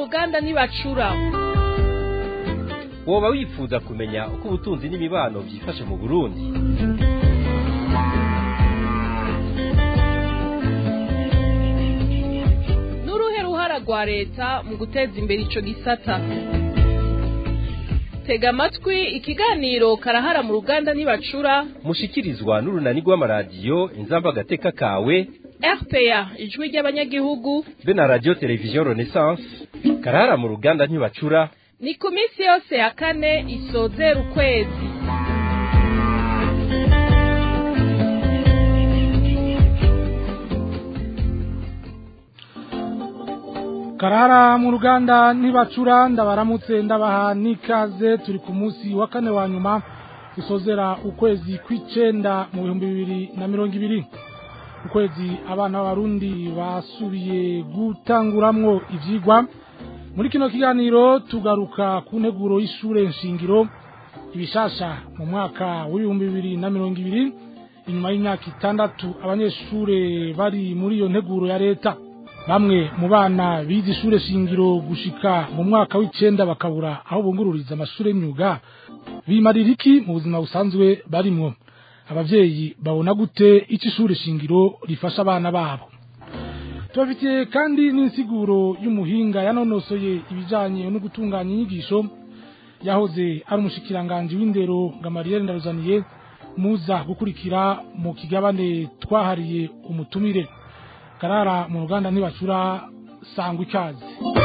ruganda ntibacura woba wifuza kumenya uko ubutunzi n'imibano byifashe mu burundi n'uruhe ruhara rwa leta mu guteza imbere ico gisata tega amatwi ikiganiro karahara mu ruganda ntibacura mushikirizwa n'urunani rw'amaradiyo inzamba agateka kawe rpa ijwi ry'abanyagihugu be na radiyo televiziyo renaissance karahara mu ruganda ntibacura ni ku minsi yose ya kane isozera ukwezi karara mu ruganda ntibacura ndabaramutse ndabaha n'ikaze turi ku munsi wa kane wa nyuma dusozera ukwezi kw'icenda mu bihumbi bibiri na mirongo ibiri ukwezi abana b'abarundi basubiye gutanguramwo ivyigwa muri kino kiganiro tugaruka ku nteguro y'ishure nshingiro ibishasha mu mwaka w'ibihumbi bibiri na mirongo ibiri inyuma y'imyaka itandatu abanyeshure bari muri iyo nteguro ya leta bamwe mu bana bize ishure shingiro gushika mu mwaka w'icenda bakabura aho bungururiza amashure y'imyuga bimarira iki mu buzima busanzwe barimwo abavyeyi babona gute ico ishure shingiro rifasha abana babo tubafitiye kandi n'insiguro y'umuhinga yanonosoye ibijanye no gutunganya inyigisho yahoze ari umushikiranganji w'indero Gamariyeri Ndaruzaniye muza gukurikira mu kigabane twahariye umutumire karara mu ruganda ntibacura sangwa ikaze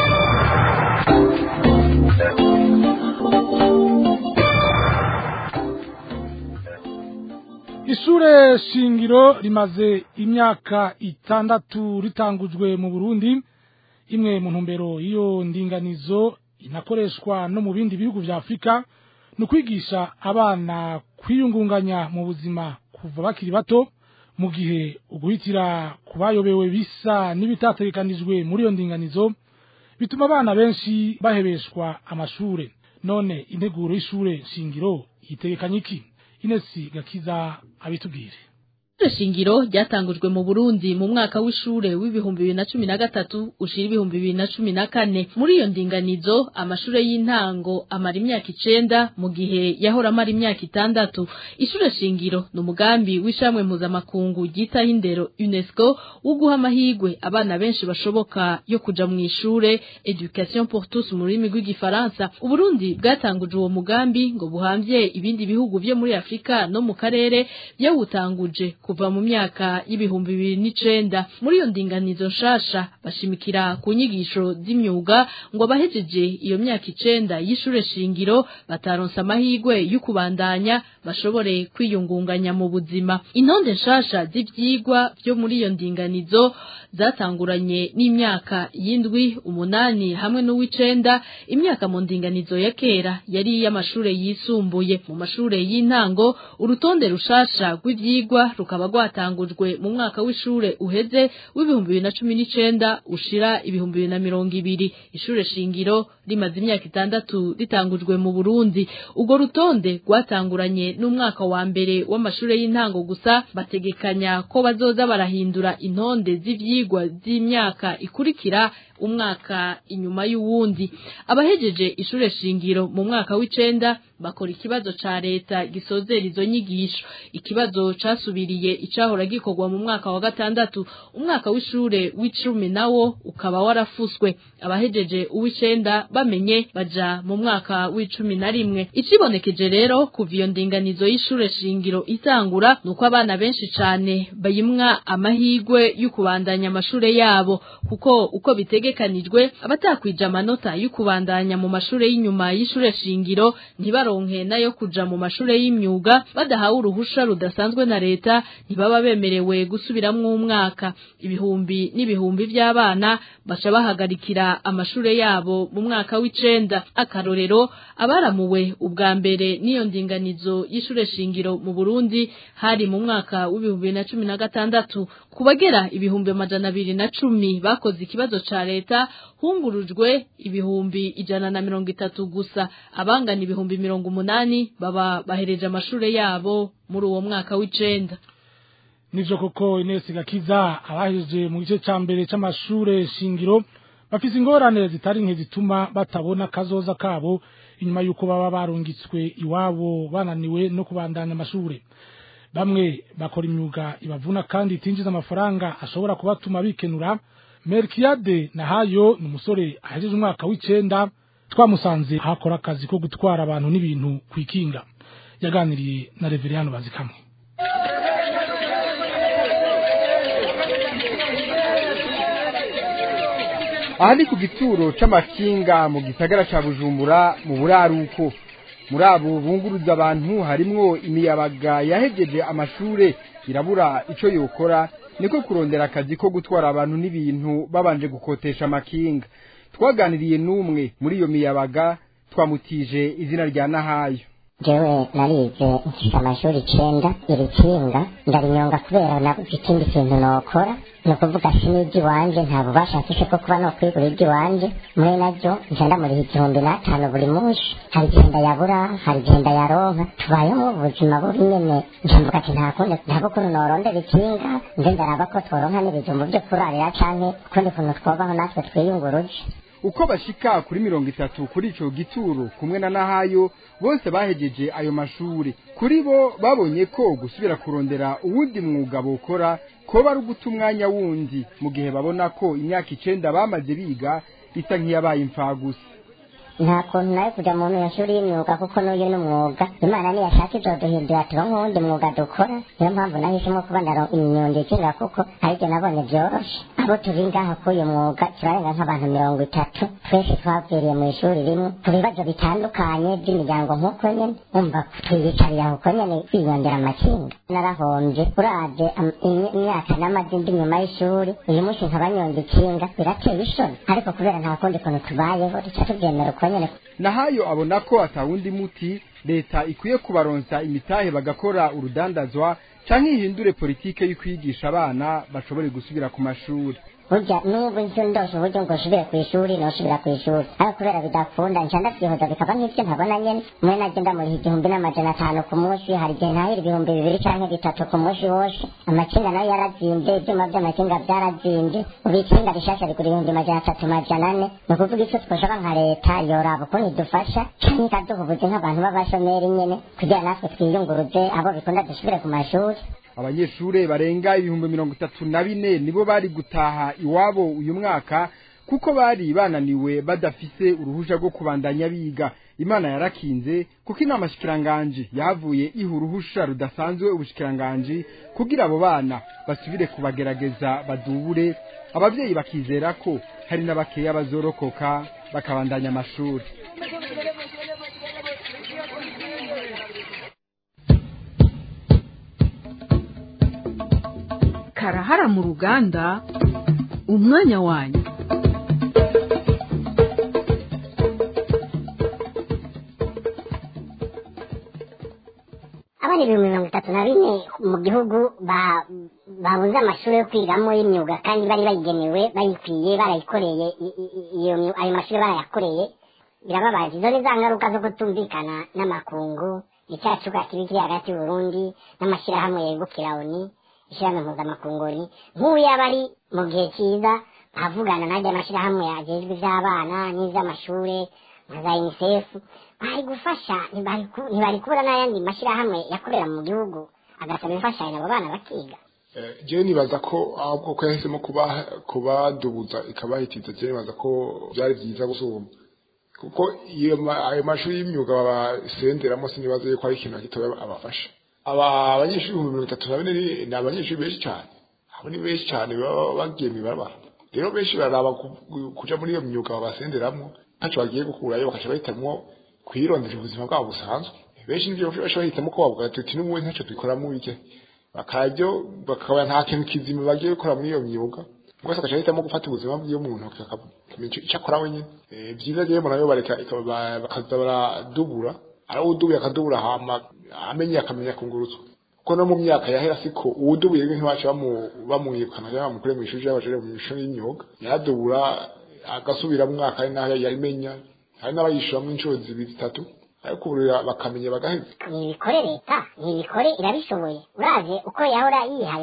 ishure shingiro rimaze imyaka itandatu ritangujwe mu burundi imwe mu ntumbero y'iyo ndinganizo inakoreshwa no mu bindi bihugu vya afurika ni ukwigisha abana kwiyungunganya mu buzima kuva bakiri bato mu gihe uguhitira ku bayobewe bisa n'ibitategekanijwe muri iyo ndinganizo bituma abana benshi bahebeshwa amashure none integuro y'ishure shingiro yitegekanye iki inesi gakiza abitubwire Ishure shingiro ryatangujwe mu Burundi mu mwaka w'ishure w'ibihumbi bibiri na cumi na gatatu ushira ibihumbi bibiri na cumi na kane muri iyo ndinganizo amashure y'intango amara imyaka icenda mu gihe yahora amara imyaka itandatu ishure shingiro ni umugambi w'ishamwe mpuzamakungu ryitaho indero UNESCO wo guha amahigwe abana benshi bashoboka yo kuja mu ishure education pour tous mu rurimi rw'igifaransa Uburundi bwatanguje uwo mugambi ngo buhamvye ibindi bihugu vyo muri Afrika no mu karere byawutanguje kuva mu myaka y'ibihumbi bibiri n'icenda muri iyo ndinganizo nshasha bashimikira ku nyigisho z'imyuga ngo abahejeje iyo myaka icenda y'ishure shingiro bataronse amahigwe yo kubandanya bashobore kwiyungunganya mu buzima intonde nshasha z'ivyigwa vyo muri iyo ndinganizo zatanguranye n'imyaka y'indwi umunani hamwe n'uw'icenda imyaka mu ndinganizo ya kera yari iy'amashure yisumbuye mu mashure y'intango urutonde rushasha rw'ivyigwa rukaba rwatangujwe mu mwaka w'ishure uheze w'ibihumbi bibiri na cumi n'icenda ushira ibihumbi bibiri na mirongo ibiri ishure shingiro rimaze imyaka itandatu ritangujwe mu Burundi urwo rutonde rwatanguranye n'umwaka wa mbere w'amashure y'intango gusa bategekanya ko bazoza barahindura intonde z'ivyigwa z'imyaka ikurikira umwaka inyuma y'uwundi abahejeje ishure shingiro mu mwaka w'icenda bakora ikibazo ca leta gisozera izo nyigisho ikibazo casubiriye icahora gikorwa mu mwaka wa gatandatu umwaka w'ishure w'icumi nawo ukaba warafuswe abahejeje uw'icenda bamenye baja mu mwaka w'icumi na rimwe icibonekeje rero kuva iyo ndinganizo y'ishure shingiro itangura nuko abana benshi cane bayimwa amahigwe yo kubandanya amashure yabo kuko uko bitegekanijwe abatakwije amanota yo kubandanya mu mashure y'inyuma y'ishure shingiro ntibaronke nayo kuja mu mashure y'imyuga badahawe uruhusha rudasanzwe na leta ntibaba bemerewe gusubiramwo umwaka ibihumbi n'ibihumbi vy'abana baca bahagarikira amashure yabo mu mwaka w'icenda akarorero abaramuwe ubwa mbere n'iyo ndinganizo y'ishure shingiro mu Burundi hari mu mwaka w'ibihumbi na cumi na gatandatu ku bagera ibihumbi amajana abiri na cumi bakoze ikibazo ca leta hungurujwe ibihumbi ijana na mirongo itatu gusa abangana ibihumbi mirongo umunani baba bahereje amashure yabo muri uwo mwaka w'icenda nivyo koko Ines Gakiza abahejeje mu gice ca mbere c'amashure shingiro bafise ingorane zitari nke zituma batabona kazoza kabo inyuma yuko baba barungitswe iwabo bananiwe no kubandanya amashure bamwe bakora imyuga ibavuna kandi itinjiza amafaranga ashobora kubatuma bikenura Melkiade Nahayo ni umusore ahejeje umwaka w'icenda twamusanze hakora akazi ko gutwara abantu n'ibintu kwikinga yaganiriye na Reveriyano Bazikamwe aha ni ku gituro c'amakinga mu gisagara ca bujumbura mu buraruko muri abo bunguruza abantu harimwo imiyabaga yahegeje amashure irabura ico yokora niko kurondera akazi ko gutwara abantu n'ibintu babanje gukotesha amakinga twaganiriye n'umwe muri iyo miyabaga twamutije izina rya nahayo jewe narize mfise amashuri icenda iri kinga ndarinyonga kubera nabuze ikindi kintu nokora ni ukuvuga sinibyo iwanje nta bubasha mfise bwo kuba nokwigura ibyo iwanje muri naryo nca ndamuriha igihumbi n'atanu buri munsi hari igihe ndayabura hari igihe ndayaronka tubayeho ubuzima bubi nyene nca mvuga ati nta kundi nta kuntu norondera ikinga nze ndaraba ko tworonka n'ibijumbu vyo kurarira canke ukundi kuntu twobaho natwe twiyunguruje uko bashika kuri mirongo itatu kuri ico gituro kumwe na nahayo bose bahejeje ayo mashure kuri bo babonye ko gusubira kurondera uwundi mwuga bokora koba ari uguta umwanya wundi mu gihe babona ko imyaka icenda bamaze biga isa nk'iyabaye imfagusa nta kuntu nawe kuja mu mashuri y'imyuga kuko n'uyu ni umwuga imana niyashaka izoduhindura turonke uwundi mwuga dukora niyo mpamvu nahisemo kuba ndaro imyundi ikinga kuko aribyo nabonye vyoroshe abo turi ngaha k'uyu mwuga turarenga nk'abantu mirongo itatu twese twaviriye mu ishuri rimwe ku bibazo bitandukanye by'imiryango nk'uko nyene umva twiyicariye aho uko nyene twiyondera amakinga narahombye uraje am- imy- imyaka n'amaze ndi nyuma y'ishuri uyu munsi nkaba nyonga ikinga birateye isoni ariko kubera nta kundi kuntu tubayeho duca tubyemera uko nyene nahayo abona ko atawundi muti leta ikwiye kubaronsa imitahe bagakora urudandazwa canke ihindure politike y'ukwigisha abana bashobore gusubira ku mashuri burya n'ubu nzi ndose uburyo ngo nsubire ku ishuri nosubira ku ishuri ariko kubera bidakunda nca ndavyihoza bikaba nk'ivyo ntabona nyene mwe naje ndamuriha igihumbi n'amajana atanu ku munsi hari igihe ntahira ibihumbi bibiri canke bitatu ku munsi wose amakinga nayo yarazimvye ivyuma vy'amakinga vyarazimvye ubu ikinga rishasha rigura ibihumbi majana atatu majana ane ni ukuvuga ico twoshaka nka leta yoraba ukuntu idufasha canke ikaduha ubuzi nk'abantu b'abashomeri nyene kugira natwe twiyunguruze abo bikunda dusubire ku mashuri abanyeshure barenga ibihumbi mirongo itatu na bine nibo bari gutaha iwabo uyu mwaka kuko bari bananiwe badafise uruhusha rwo kubandanya biga imana yarakinze kuko inama shikiranganji yahavuye iha uruhusha rudasanzwe ubushikiranganji kugira abo bana basubire kubagerageza badubure abavyeyi bakizera ko hari n'abakeya bazorokoka bakabandanya amashuri karahara mu ruganda umwanya wanyu abana ibihumbi mirongo itatu na bine mu gihugu ba- babuze amashuri yo kwigamo y'imyuga kandi bari bayigenewe bayikwiye barayikoreye i- i- i- iyo myu- ayo mashuri barayakoreye birababaje izo ni za ngaruka zo kutumvikana n'amakungu icyacuka kibi kiri hagati y'uburundi n'amashyirahamwe yegukira oni ishyirahamwe mpuzamakungu ni nk'ubu yaba ari mu gihe cyiza nkavugana n'ajya amashyirahamwe yagejwe iby'abana n'iby'amashure nka za unicef bari gufasha ntibari ku- ntibari kubura n'ayandi mashyirahamwe yakorera mu gihugu agasaba imfashanyo abo bana bakiga Eh, jewe nibaza ko ahubwo ko yahisemo kuba kubadubuza ikabahitiza jewe nibaza ko byari byiza gusumba kuko iyo ma- ayo mashuri y'imyuga basenderamo sinibaza yuko ari ikintu na gitoya abafasha aba abanyeshuri ibihumbi mirongo itatu na bine ni- ni abanyeshuri benshi cyane abo ni benshi cyane baba bagiye mw'ibarabara rero benshi baraba ku- kuja muri iyo myuga babasenderamo ntacyo bagiye gukurayo bakaca bahitamwo kwirondera ubuzima bwabo busanzwe benshi nivyo benshi bahitamo ko bavuga tuti n'ubundi ntacyo dukoramo bike bakaryo bakaba nta kintu kizima bagiye gukora muri iyo myuga mwese agaca ahitamo gufata ubuzima bw'iyo muntu akamenya ico- ico akora wenyine Eh, vyiza rero mbona yo bareka ikaba- ba- bakaza baradubura ari uwudubuye akadubura hama amenye akamenya kungurutswa kuko no mu myaka yahera siko uwudubuye rero ntibaca bamu- bamwirukana cyangwa bamukure mu ishuri y'abajere mu ishuri y'imyuga yaradubura agasubira mu mwaka ari naho yabimenya hari n'abayishuramwo inshuro zibiri zitatu ariko ubu rero bakamenya bagaheza nibikore leta nibikore irabishoboye uraje uko yahora yihaya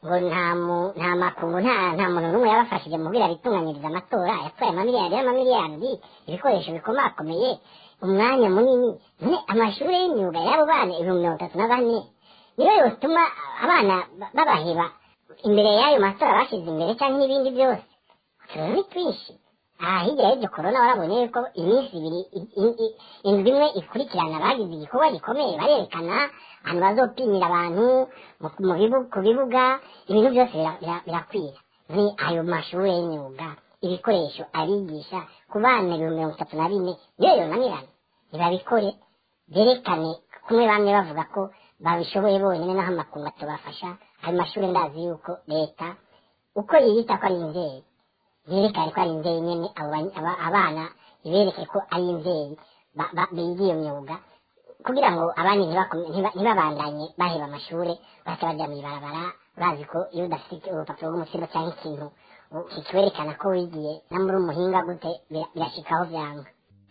ngo nta mu nta makungu nta nta muntu n'umwe yabafashije mu kugira bitunganyiriza amatora yatwaye amamiliyari y'amamiliyari ibikoresho bikomakomeye umwanya munini none amashuri y'imyuga y'abo bana ibihumbi mirongo itatu na bane niyo yotuma abana ba- babaheba imbere y'ayo matora bashyize imbere cyangwa n'ibindi byose utuzi ni twinshi aha hirya y'ibyo korona warabonye yuko iminsi ibiri i- i- i- indwi imwe ikurikirana bagize igikorwa gikomeye barerekana ahantu bazopimira abantu mu- mu bibu- ku bibuga ibintu byose bira- bira- birakwira ni ayo mashuri y'imyuga ibikoresho abigisha ku bana ibihumbi mirongo itatu na bine niyo yonanirana ntibabikore berekane kumwe bamwe bavuga ko babishoboye bonyine naho amakungu atubafasha ayo mashuri ndazi yuko leta uko yiyita ko ari inzeri yerekane ko ari inzeri nyine abo bany- aba- abana ibereke ko ari inzeri ba- ba- biga iyo myuga kugira ngo abandi ntibakome- ntiba- ntibabandanye baheba amashuri bahita bajya mu ibarabara bazi ko iyo udafite urupapuro rw'umutsindo cyangwa ikintu u- kikwerekana ko wigiye na muri umuhinga gute bira- birashikaho byanga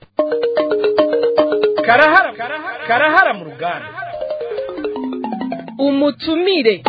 karahara karahara mu ruganda umutumire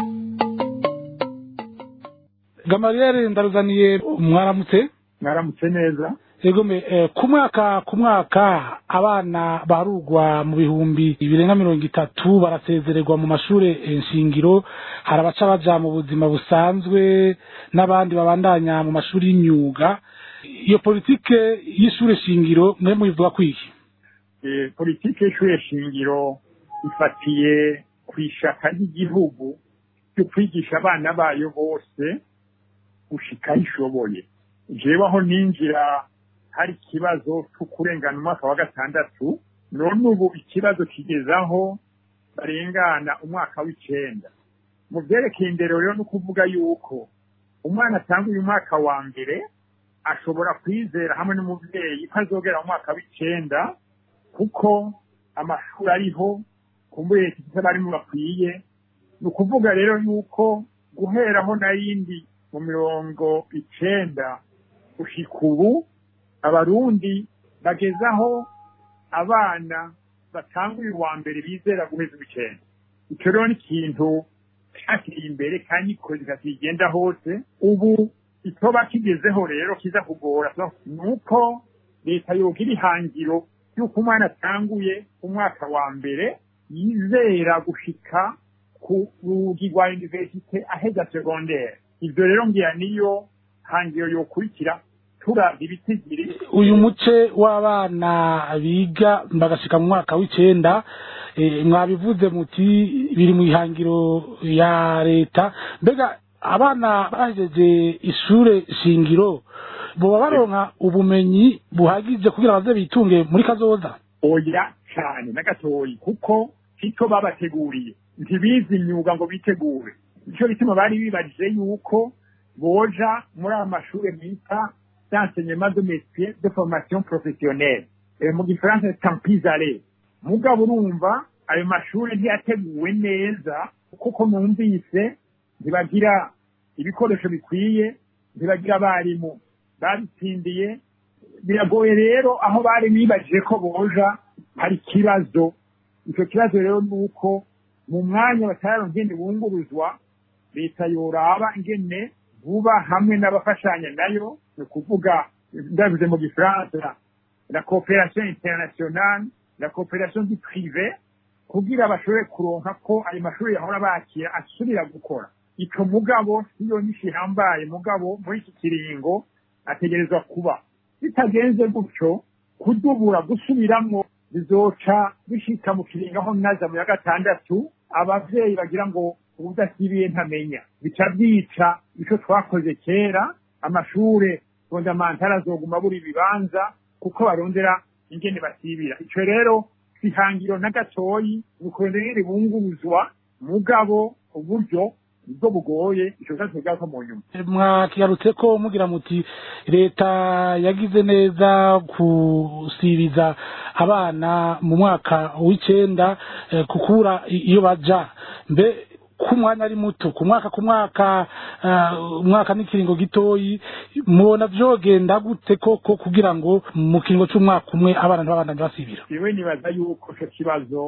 gamariyeri ndaruzaniye mwaramutse mwaramutse neza yego me eh, ku mwaka ku mwaka abana barugwa mu bihumbi birenga mirongo itatu barasezererwa mu mashure eh, nshingiro hari abaca baja mu buzima busanzwe n'abandi babandanya mu mashuri y'imyuga iyo politike y'ishure shingiro mwe muyivuga kwiki Eh, politiki y'ishure shingiro ifatiye ku ishaka ry'igihugu ryo kwigisha abana bayo bose gushika aho ishoboye jewe aho ninjira hari ikibazo cyo kurengana umwaka wa gatandatu none ubu ikibazo kigezaho barengana umwaka w'icenda mu vyerekeye indero rero ni ukuvuga yuko umwana atanga uyu mwaka wa mbere ashobora kwizera hamwe n'umuvyeyi ko azogera mu mwaka w'icenda kuko amashuri ariho kumbure leta ifite abarimu bakwiye ni ukuvuga rero yuko guheraho n'ayindi mu mirongo icenda gushika ubu abarundi bagezaho abana batanga uyu wa mbere bizera guheza uw'icenda icyo rero ni ikintu cyakiriye imbere kandi ikoze kigenda hose ubu itoba kigezeho rero kiza kugora ni uko leta yogira ihangiro y'uko umwana atanguye umwaka wa mbere yizera gushika ku rugi rwa universite aheza segondere ibyo rero ngira niyo hangiro yokurikira turavye ibitigiri uyu muce w'abana biga bagashika mu mwaka w'icenda eh, mwabivuze muti biri mu ihangiro ya leta mbega abana bahejeje ishure shingiro boba baronka ubumenyi buhagije kugira baze bitunge muri kazoza oya cyane na gatoyi kuko icyo babateguriye ntibize imyuga ngo bitegure nicyo bituma bari bibajije yuko boja muri aya mashuri bita d'enseignement de métier de formation professionnelle Eh, mu gifaransa tampizare mugabo urumva ayo mashuri ntiyateguwe neza kuko numvise ntibagira ibikoresho bikwiye ntibagira abarimu babitsindiye biragoye rero aho bari bibajije ko boja hari ikibazo icyo kibazo rero ni uko mu mwanya batararonka ingene bunguruzwa leta yoraba ingene vuba hamwe n'abafashanya nayo ni ukuvuga ndabivuze mu gifaransa la coopération internationale la coopération du privé kugira bashobore kuronka ko ayo mashuri yahora bakira asubira gukora ico mugabo siyo nyinshi ihambaye mugabo muri iki kiringo ategerezwa kuba bitagenze gutyo kudubura gusubiramwo bizoca bishika mu kiringo aho naza mu ya gatandatu abavyeyi bagira ngo ubudasibiye ntamenya bica byica ico twakoze kera amashure fondamantale azoguma buri ibibanza kuko barondera ingene basibira ico rero ihangiro na gatoyi ni ukurondera ingene bunguruzwa mugabo uburyo nibwo bugoye ico kibazo kigaruka mu nyuma mwakigarutse ko mugira muti leta yagize neza gusibiza abana mu mwaka w'icenda eh, kukura i- iyo baja mbe ku mwanya ari muto ku mwaka ku mwaka eh, umwaka n'ikiringo gitoyi mubona vyogenda gute koko kugira ngo mu kiringo c'umwaka umwe abana ntibabandanye basibira jewe nibaza yuko ico kibazo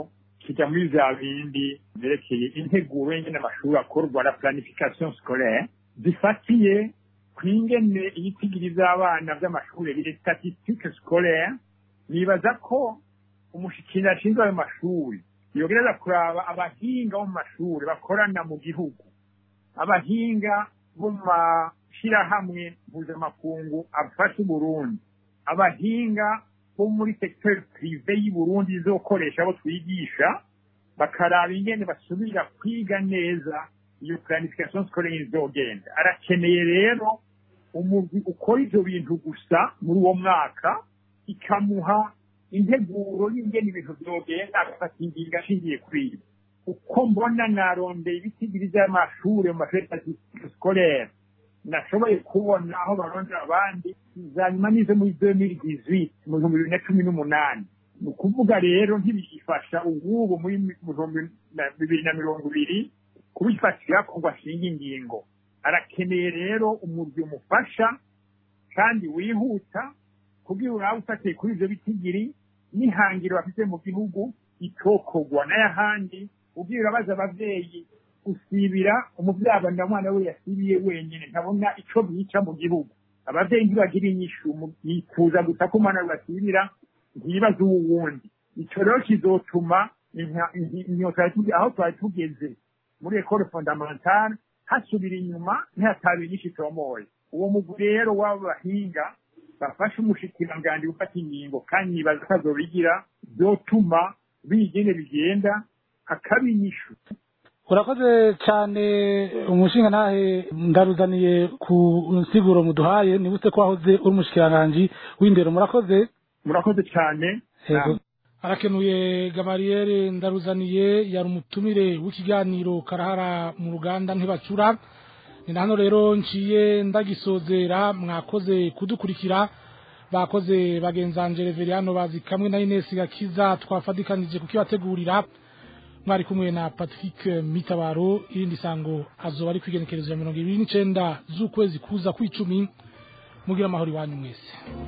kijya muri bya bindi byerekeye integuro y'ingene amashuri akorwa na planification scolaire zifatiye ku ingene ibitigiri by'abana by'amashuri biri statistique scolaire nibaza ko umushikira ashinzwe ayo mashuri yogereza kuraba abahinga bo mu mashuri bakorana mu gihugu abahinga bo mu mashyirahamwe mpuzamakungu afasha uburundi abahinga bo muri secteur prive y'uburundi izokoresha abo twigisha bakaraba ingene basubira kwiga neza iyo planification scolaire izogenda arakeneye rero umugwi ukora ivyo bintu gusa muri uwo mwaka ikamuha integuro y'ingene ibintu vyogenda agafata ingingo ashingiye kuri ibi uko mbona narondeye ibitigiri vy'amashure mu mashuri scolaire nashoboye kubona aho barondera abandi za nyuma nizo muri 2018 mu bihumbi bibiri na cumi n'umunani ni ukuvuga rero ntibigifasha ububu muri bihumbi bibiri na mirongo ibiri kubifatira ko ngo ashinga ingingo arakeneye rero umurwi umufasha kandi wihuta kugira urabe ufatiye kuri ivyo bitigiri n'ihangiro bafite mu gihugu itokogwa n'ayahandi ubwira urabaza abavyeyi usibira umuvyaba na mwana we yasibiye wenyene ntabona ico bica mu gihugu abavyeyi ntibagira inyishu yifuza gusa ko umwana we basibira ntibaze uwundi ico rero kizotuma inyota aho twari tugeze muri ekole fondamentale hasubira inyuma ntihataba inyinshi itomoye uwo mugwi rero w'abo bahinga bafashe umushikiranganji gufata ingingo kandi nibaza ko azobigira vyotuma bigene bigenda hakaba inyishu urakoze cyane umushinga ntahe ndaruzaniye ku nsiguro muduhaye nibutse ko wahoze uri umushikiranganji w'indero murakoze murakoze cyane arakenuye gamariyeri ndaruzaniye yari umutumire w'ikiganiro karahara mu ruganda ntibacura ni hano rero nciye ndagisozera mwakoze kudukurikira bakoze bagenzanje reveriyano bazi kamwe na inesi gakiza twafadikanije kukibategurira mwari kumwe na patrick mitabaro irindi sango azoba ari kwigenekerezo ya mirongo ibiri n'icenda z'ukwezi kuza kw'icumi mugira amahoro iwanyu mwese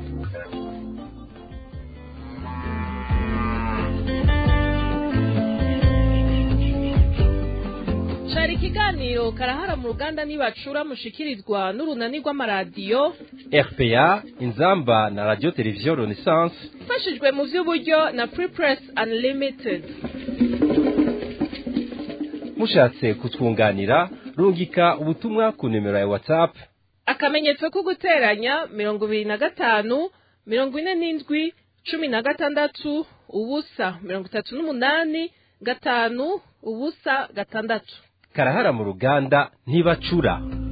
cari ikiganiro karahara mu ruganda nibacura mushikirizwa n'urunani rw'amaradiyo rpa inzamba na radio televiziyo renaissance ifashijwe mu vy'uburyo na prepress unlimited mushatse kutwunganira rungika ubutumwa ku nimero ya whatsapp akamenyetso ko guteranya mirongo ibiri na gatanu mirongo ine n'indwi cumi na gatandatu ubusa mirongo itatu n'umunani gatanu ubusa gatandatu karahara mu ruganda ntibacura